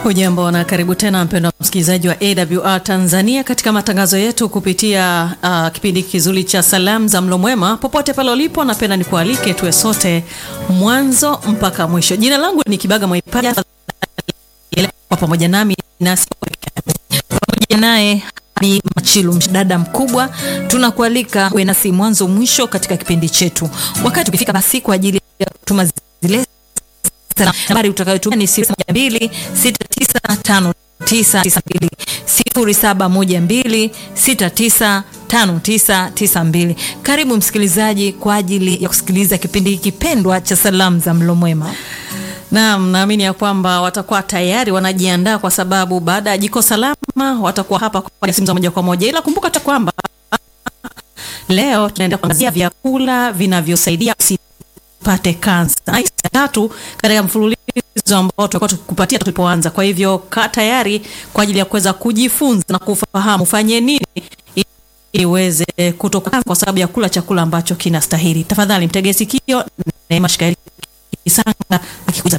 Hujambo na karibu tena mpendwa msikilizaji wa AWR Tanzania katika matangazo yetu kupitia uh, kipindi kizuri cha salamu za mlo mwema. Popote pale ulipo, napenda nikualike tuwe sote mwanzo mpaka mwisho. Jina langu ni Kibaga Mwaipaja, kwa pamoja nami nasi pamoja naye Bi Machilu, mdada mkubwa, tunakualika uwe nasi mwanzo mwisho katika kipindi chetu. Wakati ukifika basi kwa ajili ya kutuma zile nambari utakayotumia ni 02695992 0712695992. Karibu msikilizaji kwa ajili ya kusikiliza kipindi hiki pendwa cha salamu za mlo mwema. Naam, naamini ya kwamba watakuwa tayari wanajiandaa, kwa sababu baada ya jiko salama watakuwa hapa kwa simu za moja kwa moja, ila kumbuka tu kwamba leo tunaenda kuangazia vyakula vinavyosaidia usipate kansa tatu katika mfululizo ambao tutakuwa tukupatia tulipoanza. Kwa hivyo kaa tayari kwa ajili ya kuweza kujifunza na kufahamu ufanye nini ili uweze kutoka kwa sababu ya kula chakula ambacho kinastahili. Tafadhali mtegee sikio Neema Shikaeli Kisanga akikuza